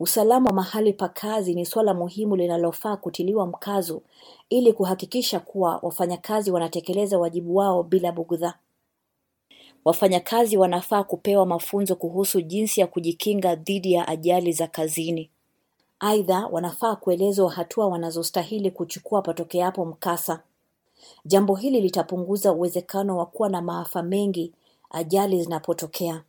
Usalama wa mahali pa kazi ni suala muhimu linalofaa kutiliwa mkazo ili kuhakikisha kuwa wafanyakazi wanatekeleza wajibu wao bila bugdha. Wafanyakazi wanafaa kupewa mafunzo kuhusu jinsi ya kujikinga dhidi ya ajali za kazini. Aidha, wanafaa kuelezwa hatua wanazostahili kuchukua patokeapo mkasa. Jambo hili litapunguza uwezekano wa kuwa na maafa mengi ajali zinapotokea.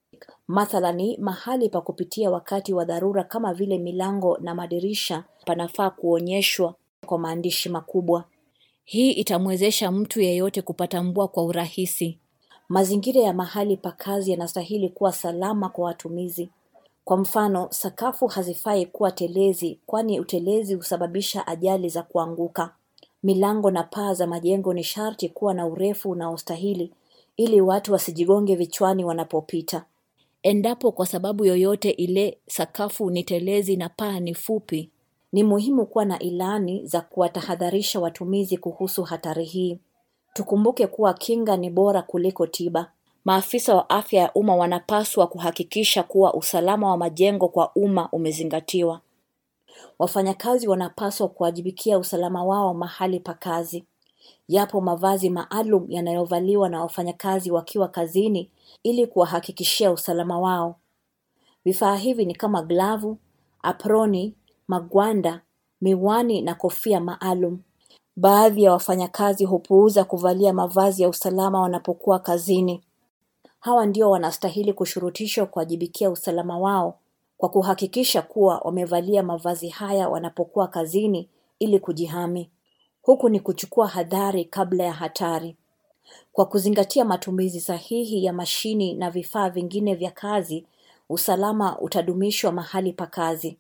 Mathalani, mahali pa kupitia wakati wa dharura kama vile milango na madirisha panafaa kuonyeshwa kwa maandishi makubwa. Hii itamwezesha mtu yeyote kupatambua kwa urahisi. Mazingira ya mahali pa kazi yanastahili kuwa salama kwa watumizi. Kwa mfano, sakafu hazifai kuwa telezi kwani utelezi husababisha ajali za kuanguka. Milango na paa za majengo ni sharti kuwa na urefu unaostahili ili watu wasijigonge vichwani wanapopita. Endapo kwa sababu yoyote ile sakafu ni telezi na paa ni fupi, ni muhimu kuwa na ilani za kuwatahadharisha watumizi kuhusu hatari hii. Tukumbuke kuwa kinga ni bora kuliko tiba. Maafisa wa afya ya umma wanapaswa kuhakikisha kuwa usalama wa majengo kwa umma umezingatiwa. Wafanyakazi wanapaswa kuwajibikia usalama wao mahali pa kazi. Yapo mavazi maalum yanayovaliwa na wafanyakazi wakiwa kazini ili kuwahakikishia usalama wao. Vifaa hivi ni kama glavu, aproni, magwanda, miwani na kofia maalum. Baadhi ya wafanyakazi hupuuza kuvalia mavazi ya usalama wanapokuwa kazini. Hawa ndio wanastahili kushurutishwa kuwajibikia usalama wao kwa kuhakikisha kuwa wamevalia mavazi haya wanapokuwa kazini ili kujihami. Huku ni kuchukua hadhari kabla ya hatari. Kwa kuzingatia matumizi sahihi ya mashini na vifaa vingine vya kazi, usalama utadumishwa mahali pa kazi.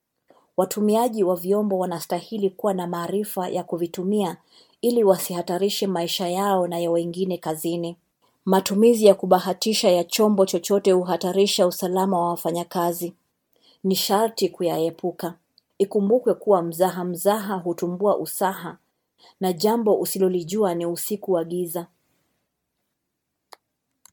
Watumiaji wa vyombo wanastahili kuwa na maarifa ya kuvitumia ili wasihatarishe maisha yao na ya wengine kazini. Matumizi ya kubahatisha ya chombo chochote huhatarisha usalama wa wafanyakazi. Ni sharti kuyaepuka. Ikumbukwe kuwa mzaha mzaha hutumbua usaha na jambo usilolijua ni usiku wa giza.